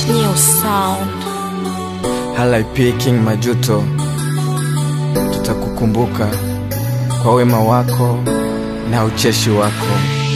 New sound. Halaip King Majuto, tutakukumbuka kwa wema wako na ucheshi wako.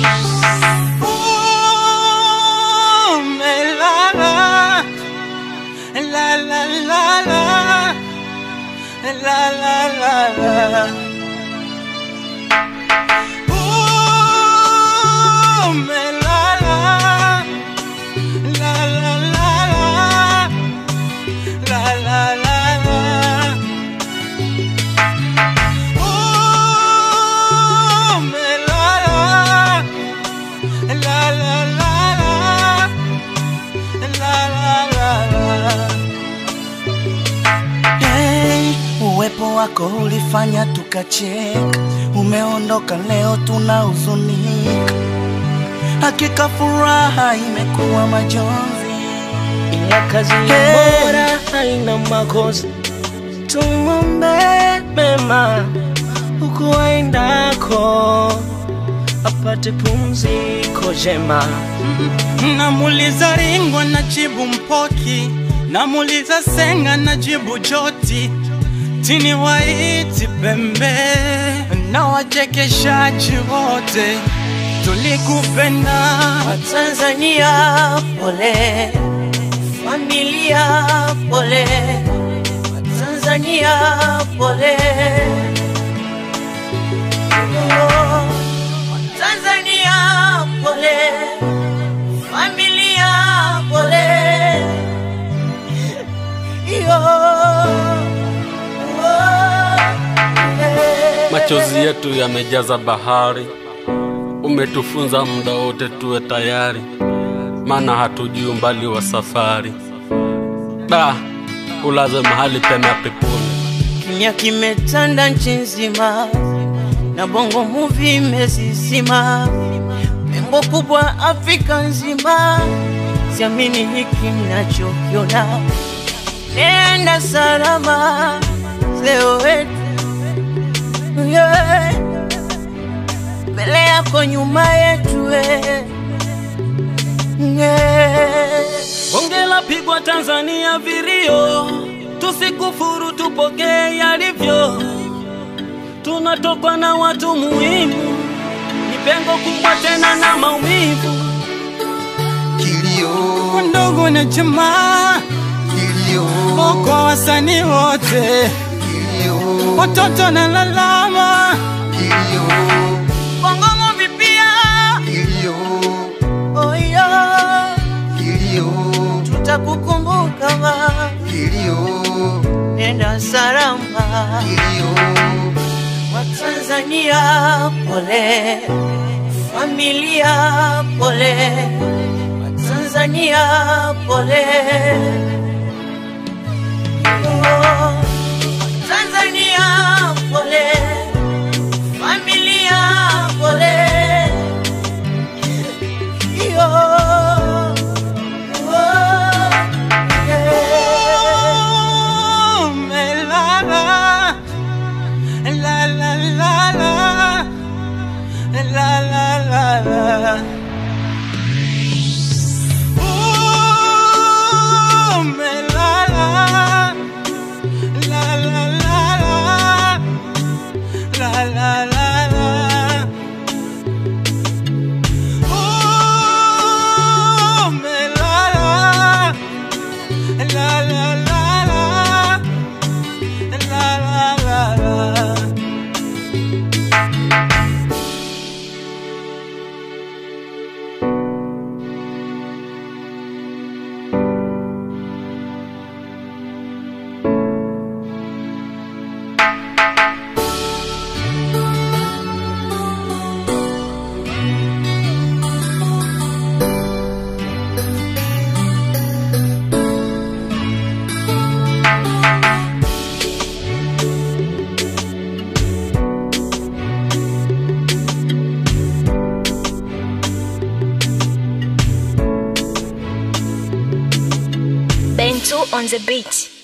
Hey, uwepo wako ulifanya tukacheka, umeondoka leo tunahuzunika. Hakika furaha imekuwa majonzi. ila kazi Hey. bora haina makosa. Tumwombe mema huku aendako, apate pumziko jema. Namuliza Ringo na jibu Mpoki, namuliza Senga na jibu Joti, tini waiti Pembe na wachekeshaji wote, tulikupenda Watanzania pole, familia pole, Watanzania pole, Oh, Watanzania pole, familia pole, Iyo, oh, eh. Machozi yetu yamejaza bahari, umetufunza muda wote tuwe tayari, maana hatujui umbali wa safari. Da, ulaze mahali pema peponi. Kimya kimetanda nchi nzima na bongo movie imesisima, pengo kubwa Afrika nzima. Siamini hiki ninachokiona, nenda salama leo wetu yeah. mbele yako nyuma yetu we. yeah. Bonge la pigwa Tanzania virio, tusikufuru, tupokee yalivyo. Tunatokwa na watu muhimu, ni pengo kubwa tena na maumivu. kwa ndugu na jamaa, kwa wasanii wote, watoto na lalama, Bongo movie pia oh yeah. tutakukumbuka ma nenda salama Watanzania pole, familia pole, Watanzania pole, Oh, Watanzania pole, familia pole, Yo, oh, yeah. umelala la la la la la la la la Umelala la la la la la la la la Umelala la la la la la la la la Bento on the beat.